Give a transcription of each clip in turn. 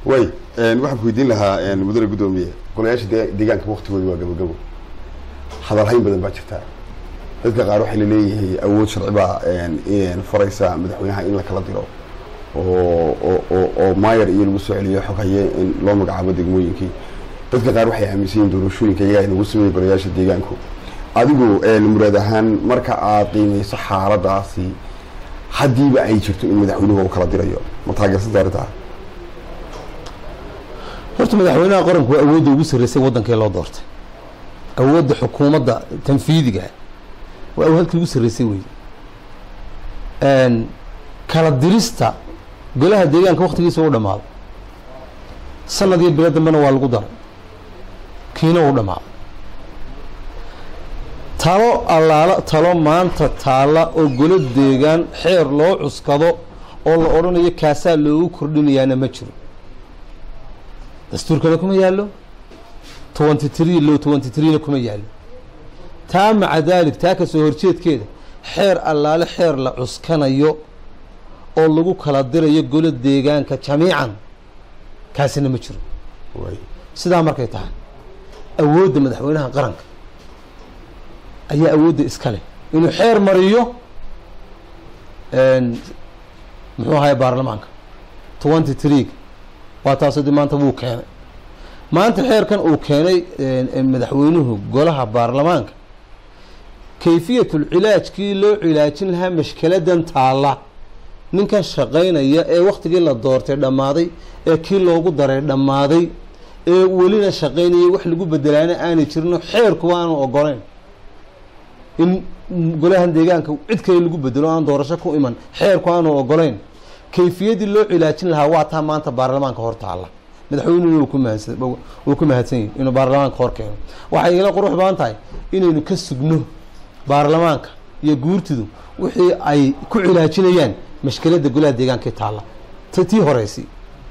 way waxaan ku weydiin lahaa mudane guddoomiye golayaasha de deegaanka waktigooda waa gabogabo hadalhayn badan baa jirta dadka qaar waxay laleeyihiin awood sharci baa faraysa madaxweynaha in la kala diro oo oo oo maayar iyo lagu soo celiyo xog haye in loo magacaabo degmooyinkii dadka qaar waxay aaminsan yihin doorashooyinka iyagaa inagu sameeyey golayaasha deegaanku adigu muraad ahaan marka aad qiimeyso xaaladaasi haddiiba ay jirto in madaxweynuhu uu kala dirayo ma taageersanta arrintaa horta madaxweynaha qaranku waa awoodda ugu sarreysay waddankee loo doortay awoodda xukuumadda tanfiidiga waa halkii ugu sarreysay wey kala dirista golaha deegaanka waktigiisa u dhamaaday sanad iyo bilo dambena waa lagu daray kiina uu dhamaaday talo allaala talo maanta taalla oo golo deegaan xeer loo cuskado oo la odhanayo kaasaa loogu kordhinayaana ma jiro dastuurkana kuma yaallo twenty tree low twenty treena kuma yaallo taa maca daalik taa ka soo horjeedkeeda xeer allaale xeer la cuskanayo oo lagu kala dirayo golo deegaanka jamiican kaasina ma jiro sidaa markay tahay awoodda madaxweynaha qaranka ayaa awoodda iska leh inuu xeer mariyo muxuu ahaye baarlamaanka twenty tree waa taasoo de maanta wuu keenay maanta xeerkan uu keenay madaxweynuhu golaha baarlamaanka kayfiyatul cilaajkii loo cilaajin lahaa mashkeladan taalla ninkan shaqaynaya ee waktigii la doortay dhammaaday ee kii loogu daray dhammaaday ee welina shaqaynaya wax lagu bedelaana aanay jirino xeerkuwa aanu ogolayn in golahan deegaanka cid kale lagu bedelo aan doorasho ku iman xeerku aanu ogolayn kayfiyaddii loo cilaajin lahaa waa taa maanta baarlamaanka hor taalla madaxweynuhu wuu ku mahadsan wuu ku mahadsan yahi inuu baarlamaanka hor keeno waxay igala qurux badan tahay inaynu ka sugno baarlamaanka iyo guurtidu wixii ay ku cilaajinayaan mashkiladda golaha deegaanka taalla t tii horeysi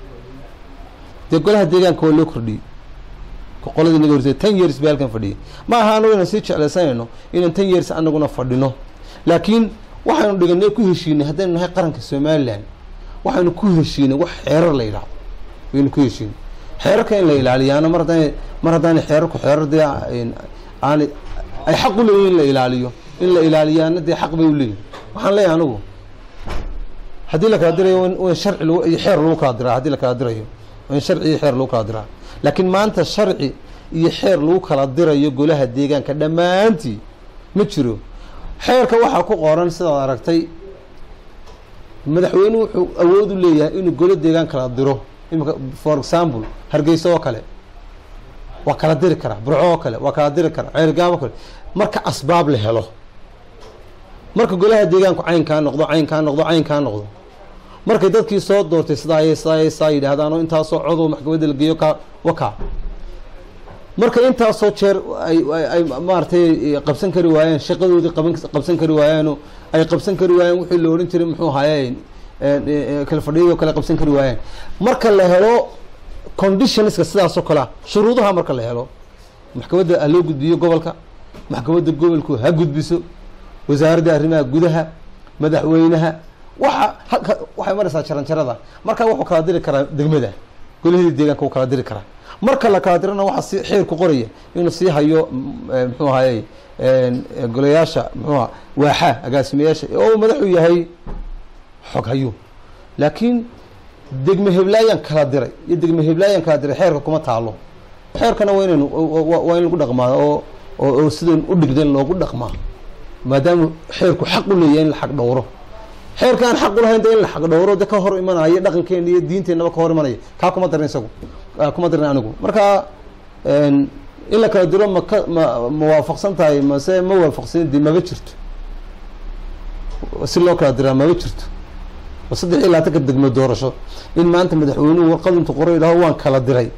dee golaha deegaanka waa loo kordhiyey qoladii naga horsay ten years ba halkan fadhiyay ma aha anagu inaan sii jeclaysanayno inaan ten years anaguna fadhino laakiin waxaynu dhiganay ku heshiinay haddaynu nahay qaranka somalilan waxaynu ku heshiinay wax xeerar la yidhahdo waynu ku heshiinay xeerarka in la ilaaliyaana mar haddaan mar haddaana xeerarku xeerar dee aan ay xaq u leeyihin in la ilaaliyo in la ilaaliyaana dee xaq bay u leeyihin waxaan leeyahay anigu haddii la kala dirayo in sharci iyo xeer lagu kala diraa haddii la kala dirayo in sharci iyo xeer lagu kala diraa laakiin maanta sharci iyo xeer lagu kala dirayo golaha deegaanka dhammaantii ma jiro xeerka waxaa ku qoran sidaad aragtay madaxweynuhu wuxuu awood u leeyahay inuu golo deegaan kala diro imika for example hargeysa oo kale waa kala diri karaa burco oo kale waa kala diri karaa ceergaab oo kale marka asbaab la helo marka golaha deegaanku caynkaa noqdo caynkaa noqdo caynkaa noqdo markay dadkii soo doortay sidaay sidaay saa yidhaahdaan oo intaasoo codow maxkamadda la geeyo ka waka marka intaasoo jeer ay ay maaragtay qabsan kari waayeen shaqadoodii qaban qabsan kari waayaano ay qabsan kari waayeen wixii la odhan jiray muxuu ahaaye kala fadhiyadoo kale qabsan kari waayeen marka la helo conditionska sidaasoo kalea shuruudaha marka la helo maxkamadda ha loo gudbiyo gobolka maxkamadda gobolku ha gudbiso wasaaradda arrimaha gudaha madaxweynaha waxa halka waxay maraysaa jaranjarada marka wuxuu kala diri karaa degmada golahii deegaanka wuu kala diri karaa marka la kala dirana waxaa si xeer ku qoraya inuu sii hayo muxuu ahayey golayaasha muxuuha waaxa agaasimayaasha oo madaxuu yahay xog hayo laakiin degme heblaayaan kala diray iyo degme heblaayaan kala diray xeerka kuma taalo xeerkana waa inaynu waa in lagu dhaqmaa oo oo sidan u dhigdan loogu dhaqmaa maadaama xeerku xaq u leeyahay in la xaq dhowro xeerka aan xaq ulahayn de in la xaq dhowro de ka hor imanaya dhaqankeena iyo diinteenaba ka hor imanaya kaa kuma darin isagu kuma darin anigu marka in la kala diro maka ma ma waafaqsan tahay mase ma waafaqsan de maba jirto si loo kala diraa maba jirto saddex iyo labaatanka degmo doorasho in maanta madaxweynuhu warqad intu qoro yidhaho waan kala diray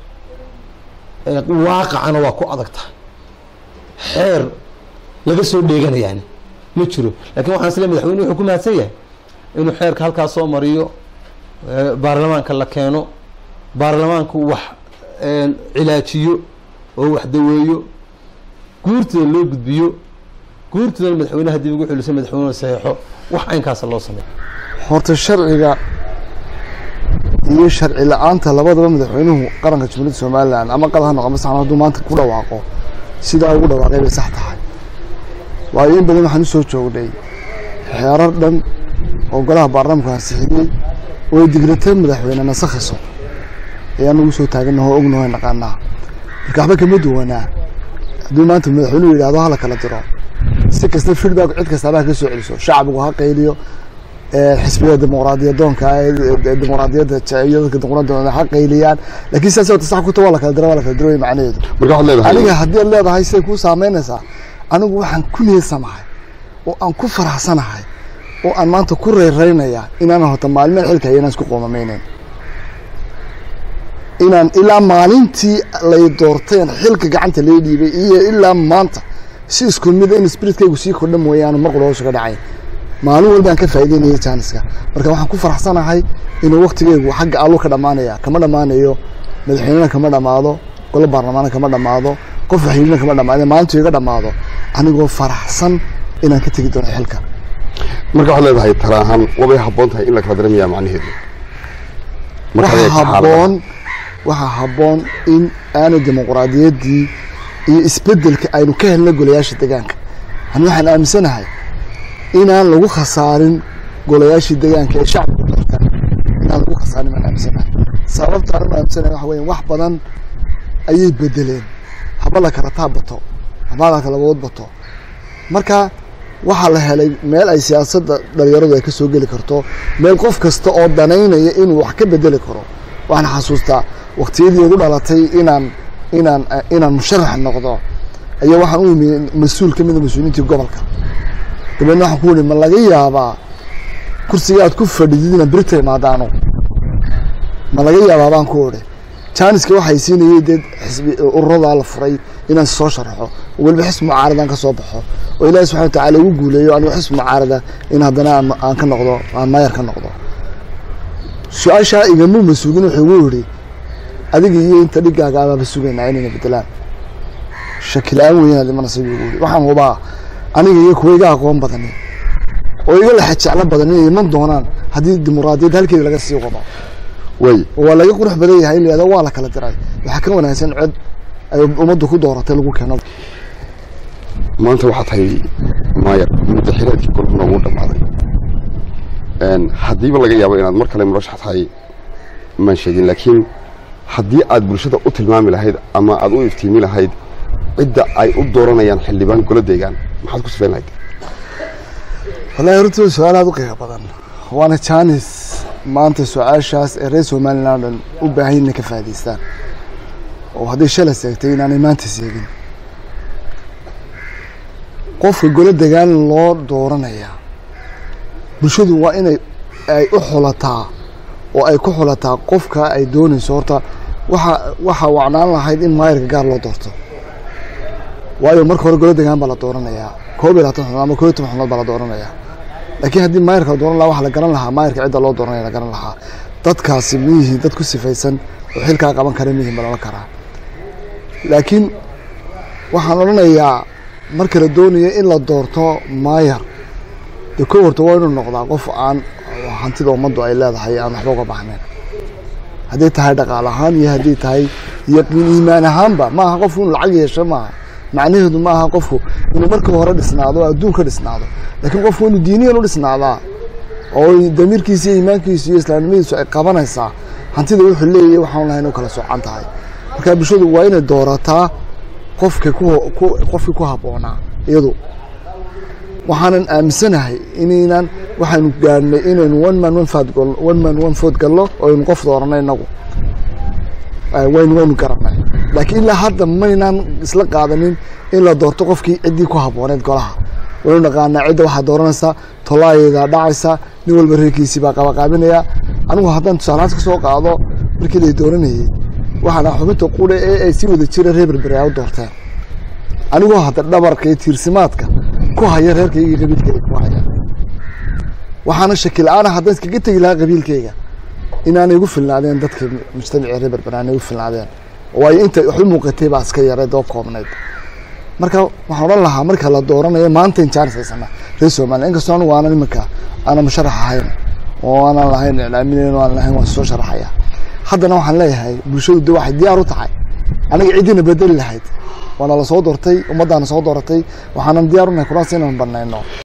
waaqacana waa ku adag tahay xeer laga soo dheeganayaani ma jiro lakin waxaan isle madaxweynuhu wuxuu ku mahadsan yahay inuu xeerka halkaa soo mariyo baarlamaanka la keeno baarlamaanku wax cilaajiyo oo wax daweeyo guurtida loo gudbiyo guurtidana madaxweynaha dib ugu xuliso madaxweynuhu saxeexo wax caynkaasa loo sameeyo horta sharciga iyo sharci la-aanta labadaba madaxweynuhu qaranka jumhuuriyadda somalilan ama qad ha noqo masaxan hadduu maanta ku dhawaaqo sidaa ugu dhawaaqay bay sax tahay waayo in badan waxaan usoo joognay xeerar dhan oo golaha baarlamaanku ansixiyey oo ay digratay madaxweyne nasakhiso ayaan ugu soo taaganaho ognaho naqaanaa marka waxba kama duwanaa hadduu maanta madaxweynuhu yidhahdo hala kala diro si kasta feedback cid kastaaba ha ka soo celiso shacbigu ha qayliyo xisbiga dimuqraadiyadoonka dimuqraadiyadda jeceyo dadka dimuqraadiyadda ha qayliyaan laakiin sidaas wata sax kuta waa la kala dira waa la kala diro way macnaheedu marka waxaad leedahay aniga haddii aad leedahay siday kuu saameynaysaa anigu waxaan ku niyadsamahay oo aan ku faraxsanahay oo aan maanta ku reyreynayaa inaanan horta maalmeen xilka hayo inaan isku qoomameyneyn inaan ilaa maalintii lay doorteen xilka gacanta lay dhiibay iyo ilaa maanta si isku mida in spiritkaygu sii kordha mooyaane marqul hoos uga dhacay maalin walbaan ka faa'iideynaya jaaniska marka waxaan ku faraxsanahay inuu waktigeygu xagga allo ka dhammaanaya kama dhammaanayo madaxweynena kama dhammaado golo baarlamaana kama dhammaado qof waxyiina kama dhammaado maalintuu iga dhammaado anigoo faraxsan inaan ka tegi doono xilka marka waxaad leedahay tala ahaan wabay habboon tahay in la kala diramiyaa macnaheedu Marka waxaa adeegta xaaladaha. habboon waxaa habboon in aanay dimuqraadiyaddii iyo isbeddelka aynu ka helna golayaasha deegaanka ani waxaan aaminsanahay inaan lagu khasaarin golayaashii deegaanka ee shacbigu doortaan inaan lagu khasaarin baan aaminsanahay sababta aan u aaminsanahay waxa weeye wax badan ayay bedeleen haba la kala taab bato haba la kala wood bato marka waxaa la helay meel ay siyaasadda dhalinyaradu ay ka soo geli karto meel qof kasta oo danaynaya inuu wax ka bedeli karo waxaan xasuustaa waqtiyadii igu dhalatay inaan inaan inaan musharax noqdo ayaa waxaan u imi mas-uul ka mida mas-uuliyiintii gobolka dabeedna waxaan ku yihi ma laga yaabaa kursiga aad ku fadhidid inaad berita imaadaano ma laga yaabaa baan ku odhi jaaniska waxay siinayay dee xisbi ururadaa la furay inaan soo sharaxo oo weliba xisbi mucaaradan ka soo baxo oo ilaahi subxana wa tacaala igu guuleeyo anigo xisbi mucaarada in haddana aan aan ka noqdo aan maayar ka noqdo su-aashaa igamuu masuugin wuxuu igu yidhi adiga iyo inta dhigaaga abaaba sugaynaa inayna bedelaan shakila-aan weynaa dhimanaysa buu igu yidhi waxaan hubaa aniga iyo kuwa iga aqoon badani oo iga laxa jeclo badan inay iman doonaan haddii dimuqraadiyadda halkeeda laga sii wado way oo waa laga qurux badan yahay in la yihahdo waa la kala diray waxaa ka wanaagsan cod ay ummaddu ku dooratay lagu keeno maanta waxaa tahay maayar muddo xileedkii golbuna ugu dhammaaday Een, haddiiba laga yaabo inaad mar kale murashax tahay maan sheegin laakiin haddii aad bulshada u tilmaami lahayd ama aad u iftiimi lahayd cidda ay u dooranayaan xildhibaan golo deegaan maxaad ku sifayn lahayd wallahi runtii waa su-aal aada u qiimo badan waana jaanis maanta su-aashaas ee reer somaliland dhan u baahan yihin inay ka faa'idaystaan oo hadday shalay seegtay inaanay maanta seegin qofka golo degaan loo dooranaya bulshadu waa inay ay u xulataa oo ay ku xulataa qofka ay doonayso horta waxa waxaa wacnaan lahayd in maayarka gaar loo doorto waayo marka hore golo degaan baa la dooranayaa koob iyo labaatan xubnood ama koob iyo toban xubnood baa la dooranayaa laakiin haddii maayarka la dooran lahaa waxa la garan lahaa maayarka cidda loo dooranaya la garan lahaa dadkaasi miyihiin dad ku sifaysan oo xilkaa qaban kara miyihiin baa loola karaa laakiin waxaan odhanayaa marka la doonayo in la doorto maayar dee kow horta waa inuu noqdaa qof aan hantida ummaddu ay leedahay aan waxba uga baxnayn hadday tahay dhaqaal ahaan iyo hadday tahay yaqiin iimaan ahaanba maaha qofku inuu lacag yeesho maaha macnaheedu maaha qofku inuu marka hore dhisnaado oo adduunka dhisnaado laakiin qofku inuu diiniyan u dhisnaadaa oo damiirkiisa iyo iimaankiisa iyo islaamnimadiisu ay qabanaysaa hantida wuxuu leeyahay waxaan lahayn u kala socan tahay marka bulshadu waa inay doorataa qofka ku ku- qofkii ku habboonaa iyadu waxaanan aaminsanahay inaynan waxaanu gaadhnay inaynu one man one fad gol one man one food gallo oo aynu qof dooranay inagu Eh, waynu waynu garanay laakiin ilaa hadda maynaan isla qaadanin in la doorto qofkii ciddii ku habbooneed golaha waynu naqaanaa cidda waxaa dooranaysa tolaayeeda dhacaysa nin walba reerkiisii baa qabaqaabinaya anigu haddaan tusaalahaas ka soo qaado markii lay dooranayey waxaana xubinta qudha ee ay si wada jira reer berbere ay u doorteen anigoo hadda dhabarka iyo tiirsimaadka ku haya reerkayga iyo qabiilkayga ku haya waxaana shaki la-aana haddaan iskaga tegi lahaa qabiilkayga inaanay igu filnaadeen dadka mujtamacii reer berbere aanay igu filnaadeen waayo inta wax u muuqatay baa iska yareed oo koobnayd marka waxaan odhan lahaa marka la dooranayo maanta in jaanis haysana reer somaliya inkastoo anigu aanan iminka aanan musharax ahayn oo aanan lahayn iclaaminayn oo aan lahayn waan soo sharaxaya haddana waxaan leeyahay bulshadu de waxay diyaar u tahay aniga ciddina bedeli lahayd waana la soo doortay ummaddaana soo dooratay waxaanan diyaar u nahay kuraas inaan banayno